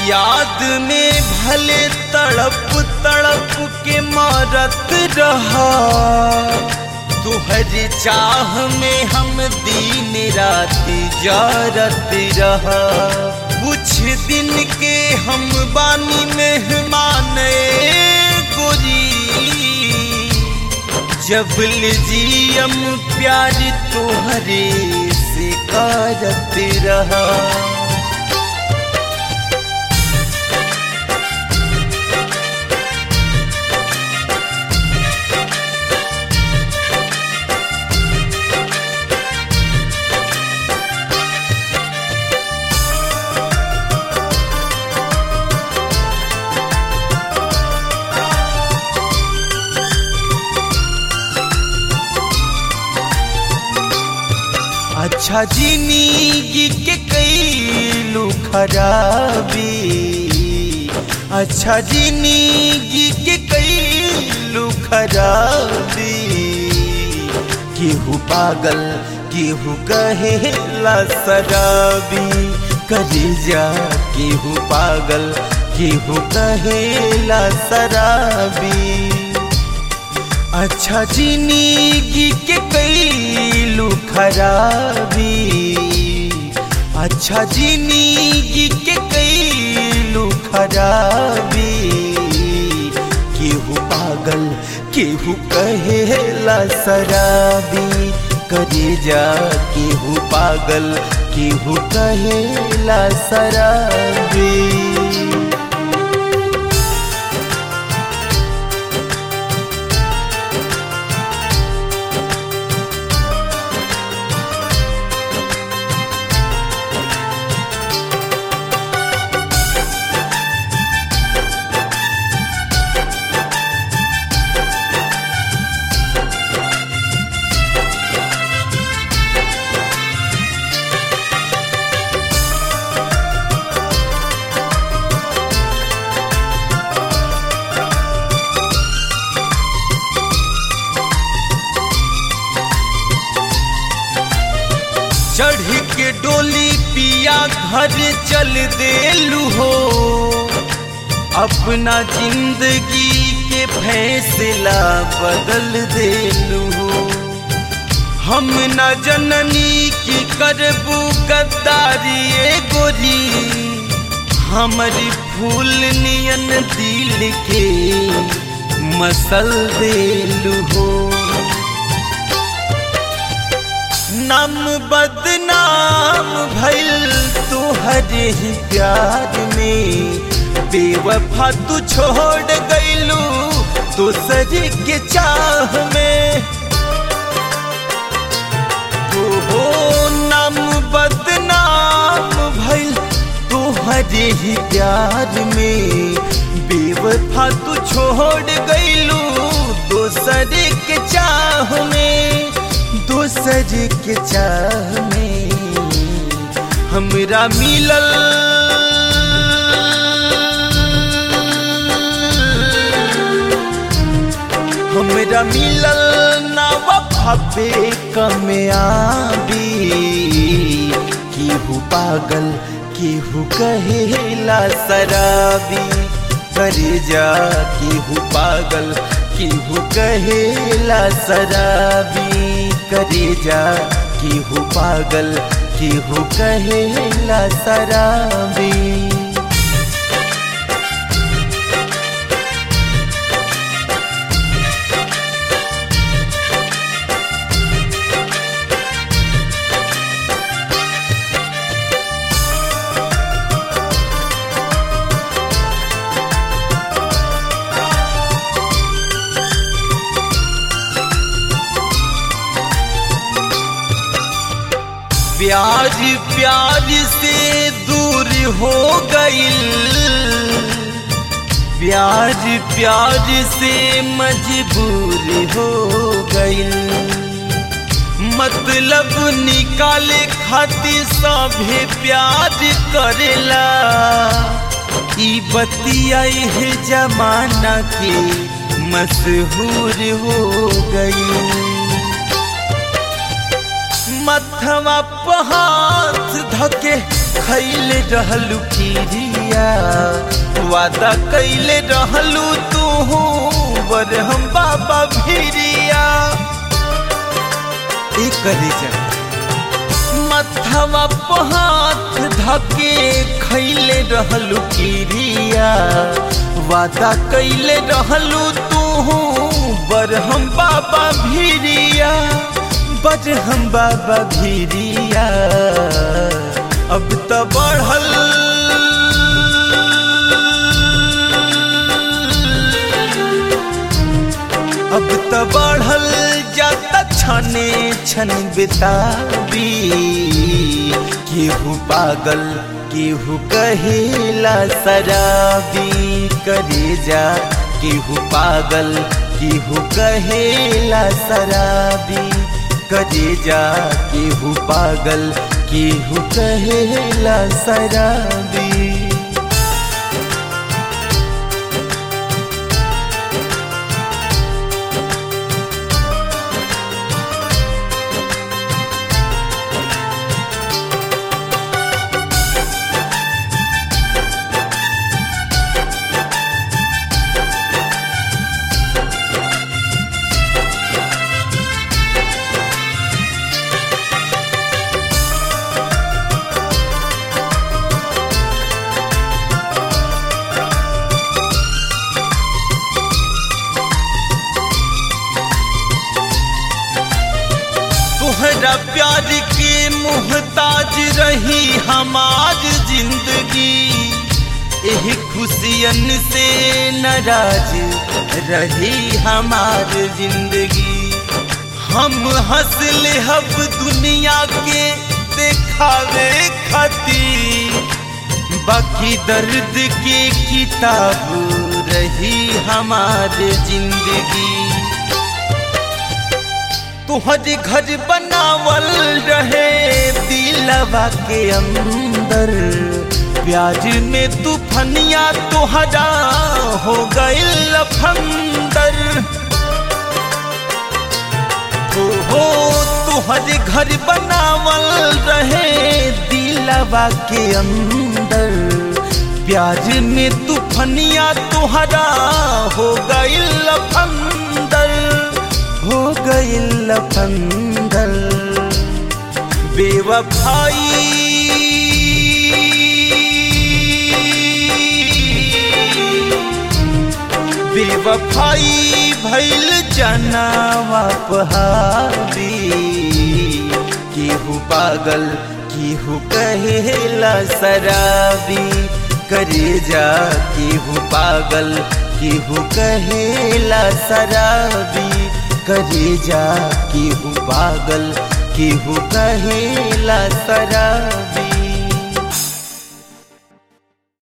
याद में भले तड़प तड़प के मारत रहा तुहरी चाह में हम दिन रात जारत रहा कुछ दिन के हम बानी मेहमान गोरी जबल जियम प्यार तोहरे से करत रहा अच्छा जिंदगी के कई खराबी अच्छा जिंदगी के कई खराबी केहू पागल केहू कहेला शराबी करे जा केहू पागल केहू कहेला शराबी अच्छा जिंदगी के कैलू खराबी अच्छा जिंदगी के कैलू खराबी केहू पागल केहू कहेला शराबी करे जा केहू पागल केहू कहेला शराबी चढ़ के डोली पिया घर चल देलू हो अपना जिंदगी के फैसला बदल देलू हो हम न जननी की करबू गद्दारी ए गोरी हमारी फूल नियन दिल के मसल देलू हो नाम बदनाम भइल तुहरे ही प्यार में बेवफा तू छोड़ गइलू दूसरे के चाह में हो नाम बदनाम भइल तुहरे ही प्यार में बेवफा तू छोड़ गइलू दूसरे के चाह में दोसर के चाह में हमरा मिलल हमरा मिलल ना वफाबे कमयाबी केहू पागल केहू कहेला शराबी करे जा केहू पागल केहू कहेला शराबी करे जा केहू पागल केहू कहेला शराबी प्यार प्यार से दूर हो गईल प्यार प्यार से मजबूर हो गईल मतलब निकाले खातिर सभे प्यार करेला ई बतिया है जमाना के मशहूर हो गई मथवा पहाथ धके खैले रहलू खीरिया वादा कैले रहलू तू बर हम बाबा भिरिया एक करे जा मथवा पहाथ धके खैले रहलू खीरिया वादा कैले रहलू तू बर हम बाबा भिरिया बर हम बाबा भिरिया अब तो बढ़ल अब तो बढ़ल जाता छने छन बिताबी केहू पागल केहू कहेला शराबी करे जा केहू पागल केहू कहेला शराबी करे जा केहू पागल केहू कहेला शराबी तोहरा प्यार के मुहताज रही हमार जिंदगी यही खुशियन से नाराज रही हमार जिंदगी हम हंस ले हब दुनिया के देखावे खातिर बाकी दर्द के किताब रही हमार जिंदगी तुहर घर बनावल रहे दिलवा के अंदर प्याज में तूफनिया तुहरा हो गइल लफंदर हो हो तुहर घर बनावल रहे दिलवा के अंदर प्याज में तूफनिया तुहरा हो गइल लफंदर हो गई लफंदर बेवफाई बेवफाई भैल जनावा पहाबी केहू पागल केहू कहेला शराबी करे जा केहू पागल केहू कहेला शराबी करे जा केहू पागल केहू कहेला शराबी